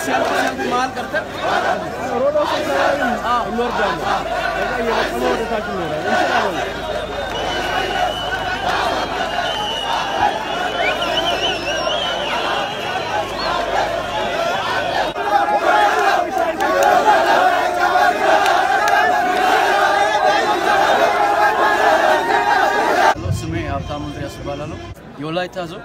ሲያልፍ ሲያልፍ መሀል ቀርተን ሮዶስ አካባቢ እንወርዳለን። ከዛ እየለቀመ ወደ ታች እንሄዳለን። እንችላለን። ስሜ ሀብታሙ እንድሪያስ እባላለሁ። የወላይታ ዞን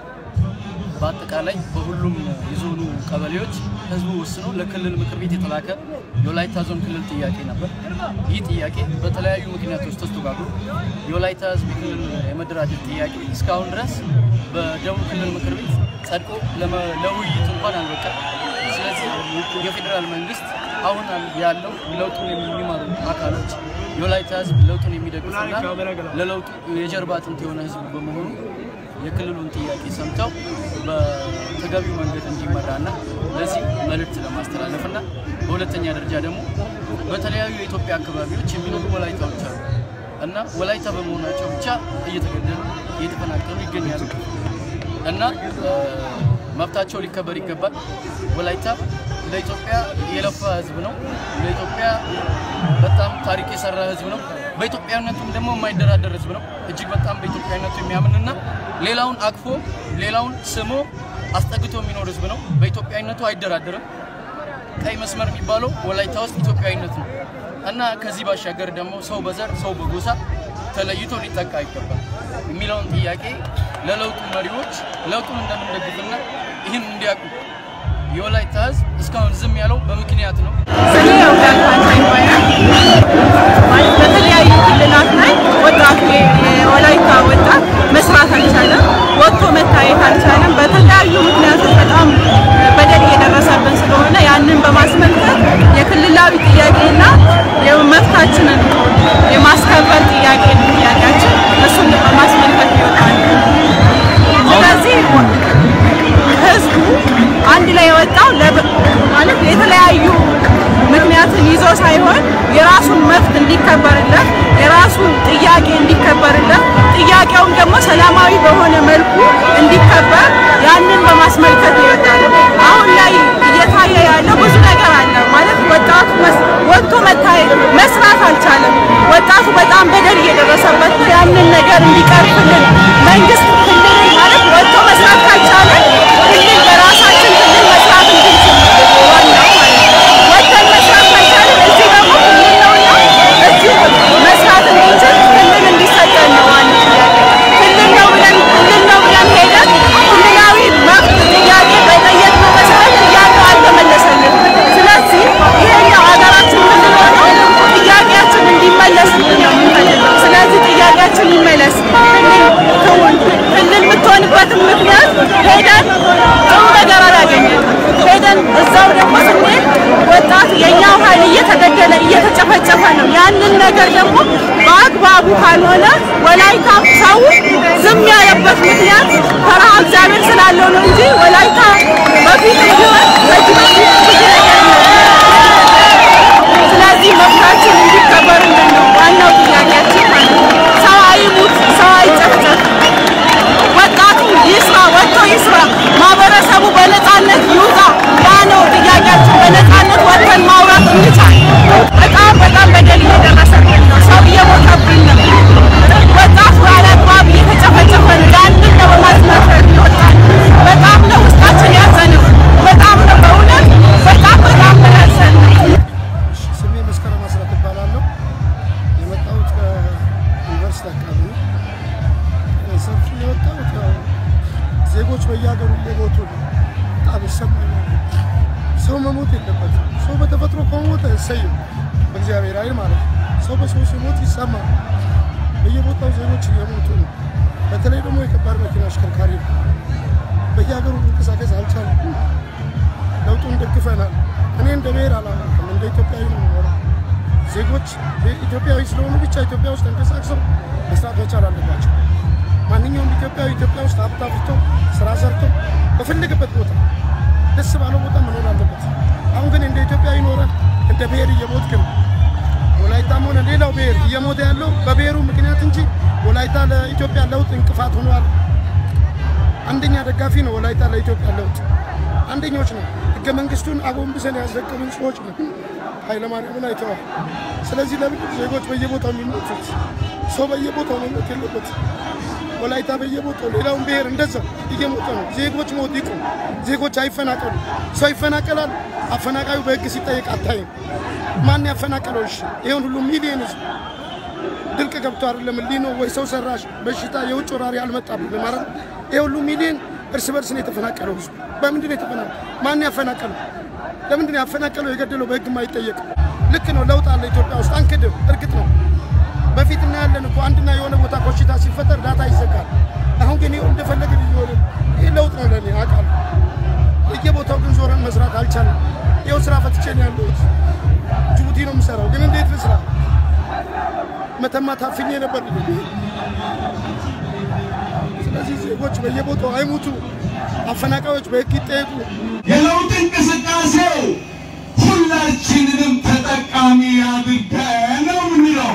በአጠቃላይ በሁሉም የዞኑ ቀበሌዎች ህዝቡ ወስኖ ለክልል ምክር ቤት የተላከ የወላይታ ዞን ክልል ጥያቄ ነበር። ይህ ጥያቄ በተለያዩ ምክንያቶች ተስተጓጉሎ የወላይታ ህዝብ ክልል የመደራጀት ጥያቄ እስካሁን ድረስ በደቡብ ክልል ምክር ቤት ጸድቆ ለመ- ለውይይት እንኳን አልበቃም። ስለዚህ የፌዴራል መንግስት አሁን ያለው ለውጡን የሚመሩ አካሎች የወላይታ ህዝብ ለውጡን የሚደግፉና ለለውጡ የጀርባ አጥንት የሆነ ህዝብ በመሆኑ የክልሉን ጥያቄ ሰምተው በተገቢው መንገድ እንዲመራና ለዚህ መልእክት ለማስተላለፍና በሁለተኛ ደረጃ ደግሞ በተለያዩ የኢትዮጵያ አካባቢዎች የሚኖሩ ወላይታዎች አሉ እና ወላይታ በመሆናቸው ብቻ እየተገደሉ እየተፈናቀሉ ይገኛሉ እና እ፣ መብታቸው ሊከበር ይገባል። ወላይታ ለኢትዮጵያ የለፋ ህዝብ ነው። ለኢትዮጵያ በጣም ታሪክ የሰራ ህዝብ ነው። በኢትዮጵያዊነቱም ደግሞ የማይደራደር ህዝብ ነው። እጅግ በጣም በኢትዮጵያዊነቱ የሚያምንና ሌላውን አቅፎ ሌላውን ስሞ አስጠግቶ የሚኖር ህዝብ ነው። በኢትዮጵያዊነቱ አይደራደርም። ቀይ መስመር የሚባለው ወላይታ ውስጥ ኢትዮጵያዊነት ነው እና ከዚህ ባሻገር ደግሞ ሰው በዘር ሰው በጎሳ ተለይቶ ሊጠቃ አይገባል የሚለውን ጥያቄ ለለውጡ መሪዎች ለውጡን እንደምንደግፍና ይህን እንዲያውቁ የወላይታ ህዝብ እስካሁን ዝም ያለው በምክንያት ነው። ስሜ የውዳን ካንታ ይባላል። ማለት በተለያዩ ክልላት ላይ ወጣቱ የወላይታ ወጣት መስራት አልቻለም፣ ወጥቶ መታየት አልቻለም። በተለያዩ ምክንያቶች በጣም በደል እየደረሰብን ስለሆነ ያንን በማስመልከት የክልላዊ ጥያቄና የመብታችንን የማስከበር ጥያቄ ነው ጥያቄያችን። እሱን በማስመልከት ይወጣል። ስለዚህ ህዝቡ አንድ ላይ የወጣው ለብ- ማለት የተለያዩ ምክንያትን ይዞ ሳይሆን የራሱን መብት እንዲከበርለት የራሱ ጥያቄ እንዲከበርለት ጥያቄውም ደግሞ ሰላማዊ በሆነ መልኩ እንዲከበር ያንን በማስመልከት ነው የወጣው። አሁን ላይ እየታየ ያለው ብዙ ነገር አለ ማለት ወጣቱ መስ- ወጥቶ መታየት መስራት አልቻለም። ወጣቱ በጣም በደል እየደረሰበት ነው። ያንን ነገር እንዲቀርፍልን መንግስት ክልልን ማለት ወጥቶ መስራት ካልቻለ ክልል በራሳችን ክልል መስራት እንድንችል ነው ዋናው ማለት ነው። ወጥተን መስራት ካልቻለን እዚህ ደግሞ ክልል ነውና እዚህ መስራት እንድንችል ክልል እንዲሰጠን ነው ዋናው ጥያቄ። ክልል ነው ብለን ክልል ነው ብለን ሄደን ክልላዊ መብት ጥያቄ በጠየቅነው መሰረት ጥያቄው አልተመለሰልንም። ስለዚህ ይሄኛው ሀገራችን ክልል ሆኖ ጥያቄያችን እንዲመለስልን ነው የምንፈልገው። ስለዚህ ጥያቄያችን ይመለስ። ክልል ትሁን። ክልል የምትሆንበትም ምክንያት ሄደን ጥሩ ነገር አላገኘንም። ሄደን እዛው ደግሞ ስንሄድ ወጣት የኛው ኃይል እየተገደለ እየተጨፈጨፈ ነው። ያንን ነገር ደግሞ በአግባቡ ካልሆነ ወላይታ ሰው ዝም ያለበት ምክንያት ፈርሃ እግዚአብሔር ስላለው ነው እንጂ ወላይታ በፊት ቢሆን ከዚህ በፊት ብዙ ነገር ነው። ስለዚህ መብታችን እንዲከበርልን ነው ዋናው ጥያቄያችን ማለት ነው። ሰው አይሙት፣ ሰው አይጨፍጨፍ፣ ወጣቱ ይስራ፣ ወጥቶ ይስራ፣ ማህበረሰቡ በነፃነት ይውጣ። ያ ነው ጥያቄያችን። በነፃነት ወጥተን ማውራት እንቻል። በጣም በጣም በደል እየደረሰብን ነው። ሰው እየሞተብን ነው። ወጣቱ ያለአግባብ እየተጨፈጨፈ ነው። ያንን ነው በማስመልከት ይወጣል። በጣም ነው ውስጣችን ያዘነው። በጣም ነው በእውነት በጣም በጣም ነው ያዘነው። ስሜ መስከረም አስራት እባላለሁ። የመጣሁት ከዩኒቨርሲቲ አካባቢ ነው። ሰልፉ የወጣሁት ያው ዜጎች በየሀገሩ እየሞቱ ነው። በጣም ይሰማኛል። ሰው መሞት የለበትም። ሰው በተፈጥሮ ከሞተ እሰየው፣ በእግዚአብሔር ኃይል ማለት ነው። ሰው በሰው ሲሞት ይሰማል። በየቦታው ዜጎች እየሞቱ ነው። በተለይ ደግሞ የከባድ መኪና አሽከርካሪ ነው። በየሀገሩ መንቀሳቀስ አልቻለም። ለውጡን ደግፈናል። እኔ እንደ ብሔር አላማከም፣ እንደ ኢትዮጵያዊ ነው የምኖረው። ዜጎች ኢትዮጵያዊ ስለሆኑ ብቻ ኢትዮጵያ ውስጥ ተንቀሳቅሰው መስራት መቻል አለባቸው። ማንኛውም ኢትዮጵያዊ ኢትዮጵያ ውስጥ ሀብት አፍርቶ ስራ ሰርቶ በፈለገበት ቦታ ደስ ባለው ቦታ መኖር አለበት። አሁን ግን እንደ ኢትዮጵያዊ ኖረን እንደ ብሔር እየሞትክ ነው። ወላይታም ሆነ ሌላው ብሔር እየሞተ ያለው በብሔሩ ምክንያት እንጂ ወላይታ ለኢትዮጵያ ለውጥ እንቅፋት ሆኗል። አንደኛ ደጋፊ ነው ወላይታ ለኢትዮጵያ ለውጥ አንደኞች ነው። ህገ ህገ መንግስቱን አጎንብሰን ያስረከብን ሰዎች ነው። ኃይለማርያምን አይተዋል። ስለዚህ ለምን ዜጎች በየቦታው የሚሞቱት? ሰው በየቦታው መሞት የለበት። ወላይታ በየቦታው ሌላውን ብሔር እንደዛው እየሞተ ነው። ዜጎች ሞት ይቁም። ዜጎች አይፈናቀሉ። ሰው ይፈናቀላል። አፈናቃዩ በህግ ሲጠየቅ አታይም። ማን ያፈናቀለው? እሺ ይሄን ሁሉ ሚሊዮን ህዝብ ድርቅ ገብቶ አይደለም ሊኖ ወይ ሰው ሰራሽ በሽታ የውጭ ወራሪ አልመጣብንም ማለት ይሄ ሁሉ ሚሊዮን እርስ በርስ ነው የተፈናቀለው ህዝቡ። በምንድን ነው የተፈናቀለው? ማን ያፈናቀለው? ለምንድን ነው ያፈናቀለው? የገደለው በህግ የማይጠየቅ ልክ ነው። ለውጥ አለ ኢትዮጵያ ውስጥ አንክድም። እርግጥ ነው በፊት እናያለን እኮ አንድና የሆነ ቦታ ኮሽታ ሲፈጠር ዳታ ይዘጋል። አሁን ግን ይኸው እንደፈለገ ሊሆን ይህ ለውጥ ነው ለእኔ አውቃለሁ። በየቦታው ግን ዞረን መስራት አልቻለም። ይኸው ስራ ፈትቼ ነው ያለሁት። ጅቡቲ ነው የምሰራው፣ ግን እንዴት ልስራ? መተማ ታፍኜ ነበር። ስለዚህ ዜጎች በየቦታው አይሙቱ፣ አፈናቃዮች በህግ ይጠየቁ። የለውጥ እንቅስቃሴው ሁላችንንም ተጠቃሚ አድርገን ነው የምንለው።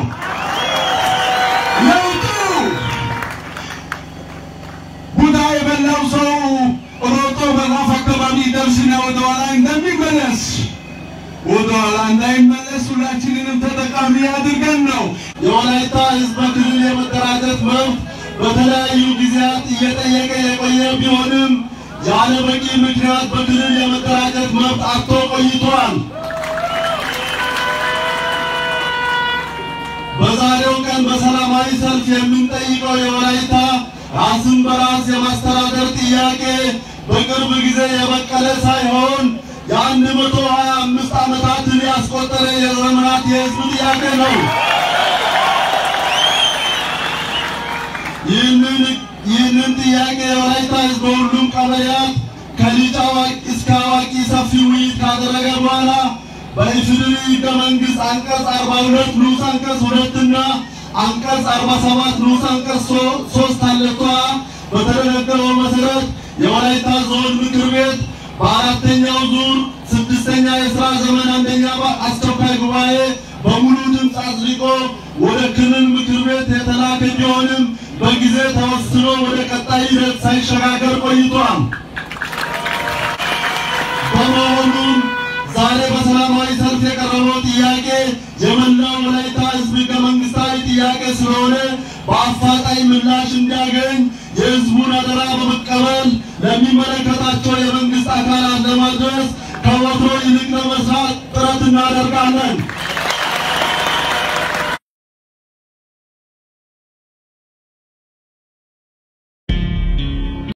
ለውጡ ቡዳ የበላው ሰው ሮጦ በራፍ አካባቢ ደርስና ወደኋላ እንደሚመለስ ወደኋላ እንዳይመለስ ሁላችንንም ተጠቃሚ አድርገን ነው። የወላይታ ህዝብ በክልል የመደራጀት መብት በተለያዩ ጊዜያት እየጠየቀ የቆየ ቢሆንም ያለ በቂ ምክንያት በክልል የመደራጀት መብት አጥቶ ቆይቷል። በዛሬው ቀን በሰላማዊ ሰልፍ የምንጠይቀው የወላይታ ራስን በራስ የማስተዳደር ጥያቄ በቅርብ ጊዜ የበቀለ ሳይሆን የአንድ መቶ ሀያ አምስት ዓመታትን ያስቆጠረ የዘመናት የህዝብ ጥያቄ ነው። ይህንን ይህንን ጥያቄ የወላይታ ህዝብ በሁሉም ቀበሌያት ከልጅ አዋቂ እስከ አዋቂ ሰፊ ውይይት ካደረገ በኋላ በኢፌዴሪ ህገ መንግስት አንቀጽ 42 ንዑስ አንቀጽ ሁለትና አንቀጽ 47 ንዑስ አንቀጽ ሶ- ሶስት አለቷ በተደነገገው መሰረት የወላይታ ዞን ምክር ቤት በአራተኛው ዙር ስድስተኛ የስራ ዘመን አንደኛ አስቸኳይ ጉባኤ በሙሉ ድምፅ አጽድቆ ወደ ክልል ምክር ቤት የተላከ ቢሆንም በጊዜ ተወስኖ ወደ ቀጣይ ሂደት ሳይሸጋገር ቆይቷል። በመሆኑም ዛሬ በሰላማዊ ሰልፍ የቀረበው ጥያቄ የመላው ወላይታ ህዝብ ህገ መንግስታዊ ጥያቄ ስለሆነ በአፋጣኝ ምላሽ እንዲያገኝ የህዝቡን አደራ በመቀበል ለሚመለከታቸው የመንግስት አካላት ለማድረስ ከወትሮ ይልቅ ለመስራት ጥረት እናደርጋለን።